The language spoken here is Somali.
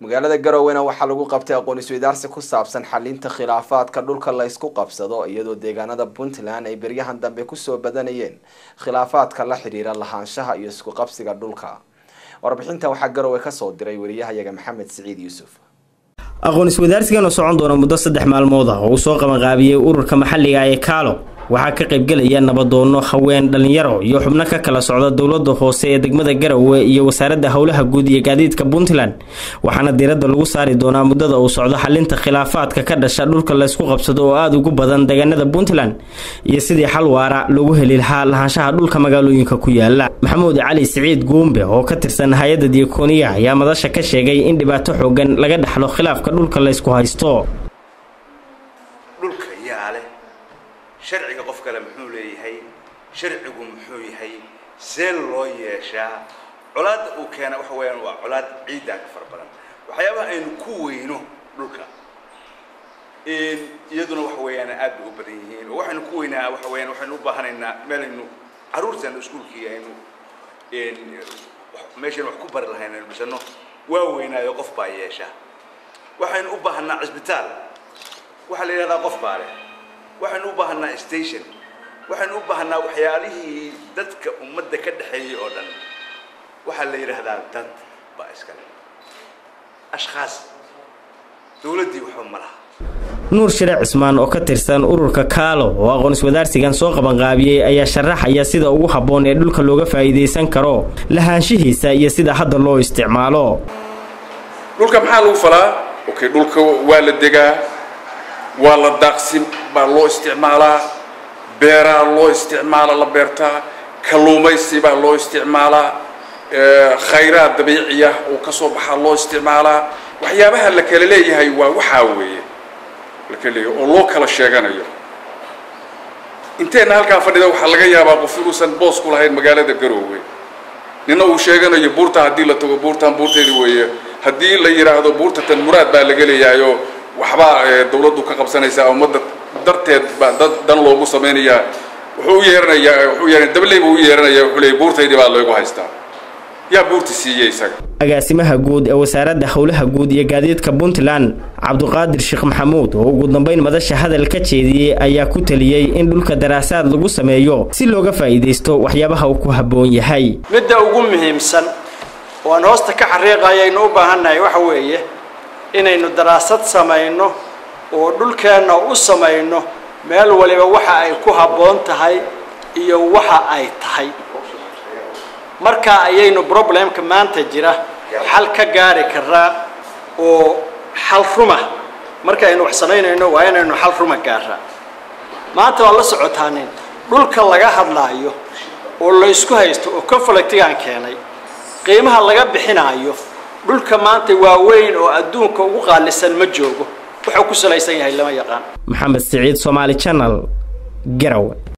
magaalada garoowena waxaa lagu qabtay aqoon isweydaarsi ku saabsan xalinta khilaafaadka dhulka la ysku qabsado iyadoo deegaanada puntland ay beryahan dambe kusoo badanayeen khilaafaadka la xidhiira lahaanshaha iyo isku qabsiga dhulka warbixintan waxaa garowe kasoo diray wariyahayaga maxamed siciid yuusuf aqoon iswadaarsigan oo socon doona muddo saddex maalmood ah oo uu soo qabanqaabiyey ururka maxalliga ee kaalo waxaa ka qaybgelaya nabadoono haween dhalinyaro iyo xubno ka kala socda dowlada hoose ee degmada garowe iyo wasaaradda howlaha guud iyo gaadiidka puntland waxaana diiradda lagu saari doonaa muddada uu socdo xalinta khilaafaadka ka dhasha dhulka laysku qabsado oo aada ugu badan deegaanada puntland iyo sidii xal waara lagu heli lahaa lahaanshaha dhulka magaalooyinka ku yaala maxamuud cali siciid guumbe oo ka tirsan hay-adda diakooniya ayaa madasha ka sheegay in dhibaato xoogan laga dhexlo khilaafka dhulka laysku haysto sharciga qof kale muxuu leeyahay sharcigu muxuu yahay see loo yeeshaa colaadda uu keena waxa weeyaan waa colaad ciiddaa ka fara badan waxyaabaha aynu ku weyno dhulka iyaduna waxa weeyaan aad bay u badan yihiin oo waxaynu ku weynaa waxa weeyaan waxaynu u baahanaynaa meel aynu carruurteena iskuulkii aynu meeshaynu wax ku bari lahayn aynu dhisano waa weynaayo qof baa yeesha waxaynu u baahanaa cisbitaal waxaa la yidhahdaa qof baa leh waxaynu u baahanaa station waxaynu u baahanaa waxyaalihii dadka ummadda ka dhexeeyey oo dhan waxaa la yidhaahdaa dad baa iskale ashkhaas dowladdii waxba ma laha nuur shire cismaan oo ka tirsan ururka kaalo oo aqoon iswadaarsigan soo qabanqaabiyey ayaa sharaxaya sida ugu habboon ee dhulka looga faa'iidaysan karo lahaanshihiisa iyo sida hadda loo isticmaalo dhulka maxaa lagu falaa okay dhulka waa la degaa waa la daaqsin baa loo isticmaalaa beeraa loo isticmaala la beertaa kalluumaysi baa loo isticmaalaa khayraad dabiiciya oo ka soo baxaa loo isticmaalaa waxyaabaha la kala leeyahay waa waxaa weeye la kala leeyahay oo loo kala sheeganayo inteenna halkaa fadhida waxaa laga yaabaa qof inuusan boos ku lahayn magaalada garoowe nina uu sheeganayo buurta haddii la tago buurtan buurteedi weeye haddii la yidhaahdo buurta tan muraad baa laga leeyahayo waxbaa dawladdu ka qabsanaysaa ummadda darteed baa dad dan loogu samaynayaa wuxuu u yeeranayaa wuxuu yeeranaya dabley buu u yeeranaya wuxuu leeyay buurtaydii baa loogu haystaa yaa buurta siiyey isaga agaasimaha guud ee wasaaradda howlaha guud iyo gaadiidka puntland cabduqaadir sheekh maxamuud oo ugu dambeyn madasha hadal ka jeediyey ayaa ku taliyey in dhulka daraasaad lagu sameeyo si looga faa'iidaysto waxyaabaha uu ku habboon yahay midda ugu muhiimsan oo aan hoosta ka xariiqaya aynu u baahannahay waxa weeye inaynu daraasad samayno oo dhulkeenna u samayno meel waliba waxa ay ku habboon tahay iyo waxa ay tahay markaa ayaynu problemka maanta jira xal ka gaari karaa oo xal ruma marka aynu wax samaynayno waa inaynu xal ruma gaaraa maanta waa la socotaanin dhulka laga hadlaayo oo la isku haysto oo conflictigaan keenay qiimaha laga bixinaayo dhulka maanta waa weyn oo adduunka ugu qaalisan ma joogo wuxuu ku salaysan yahay lama yaqaan maxamed siciid somaali channel garowe